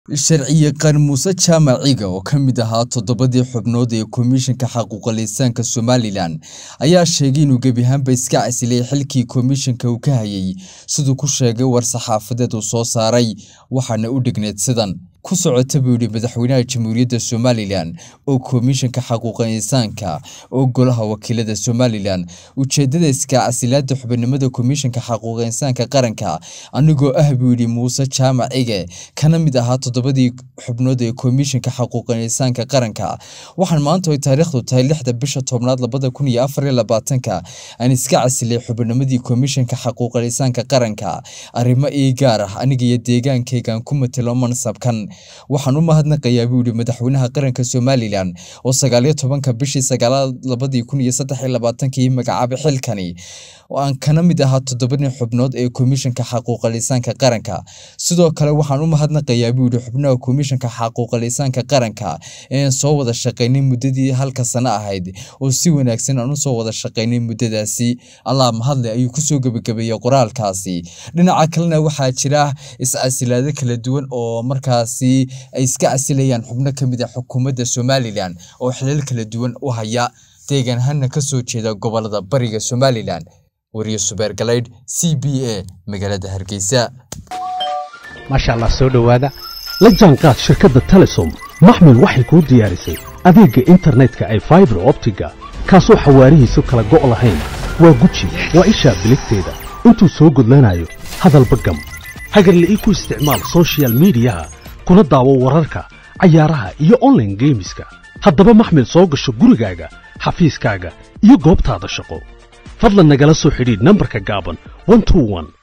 sharciyaqaan muuse jaamac ciga oo ka mid ahaa toddobadii xubnood ee komishanka xaquuqa lisaanka somalilan ayaa sheegay inuu gebi ahaanba iska casilay xilkii komishanka uu ka hayay siduu ku sheegay war saxaafadeed uu soo saaray waxaana u dhigneed sidan ku socota buu yidhi madaxweynaha jamhuuriyadda somalilan oo komishanka xaquuqa insaanka oo golaha wakiilada somalilan ujeedada iska casilaada xubinimada komishanka xaquuqa insaanka qaranka anigoo ah buu yidhi muuse jaamac cige kana mid ahaa toddobadii xubnood ee komishanka xaquuqa insaanka qaranka waxaan maanta ay taariikhdu tahay lixda bisha tobnaad labada kun iyo afar iyo labaatanka aan iska casilay xubinimadii komishanka xaquuqa insaanka qaranka arrimo ii gaar ah aniga iyo deegaankaygaan ku matelo mansabkan waxaan u mahadnaqayaa buu yidhi madaxweynaha qaranka somalilan oo sagaaliyo tobanka bishii sagaalaad labadii kun iyo saddex iyo labaatankii magacaabay xilkani oo aan kana mid ahaa toddobadii xubnood ee komishanka xaquuqa lisaanka qaranka sidoo kale waxaan u mahadnaqayaa buu yidhi xubnaha komishanka xaquuqa lisaanka qaranka ee aan soo wada shaqaynay muddadii halka sano ahayd oo si wanaagsan aan usoo wada shaqaynay muddadaasi allah mahadle ayuu kusoo gebagabeeyey qoraalkaasi dhinaca kalena waxaa jira is-casilaado kala duwan oo markaasi ay iska casilayaan xubno ka mid a xukuumadda somalilan oo xilal kala duwan u haya deegaan ahaana ka soo jeeda gobolada bariga somalilan wariye subeer galaydh c b a magaalada hargeysa maasha allah soo dhowaada la jaanqaad shirkadda telesom maxmil waxay kuu diyaarisay adeegga internetka ay faibar optiga kaasoo xawaarihiisu kala go' lahayn waa guji waa ishaa biligteeda intuu soo gudlanayo hadalba gam hagarle ii ku isticmaal sochial midiyaha kuna daawo wararka cayaaraha iyo onlaine geemiska haddaba maxmil soo gasho gurigaaga xafiiskaaga iyo goobtaada shaqo fadlan nagala soo xidhiidh nambarka gaaban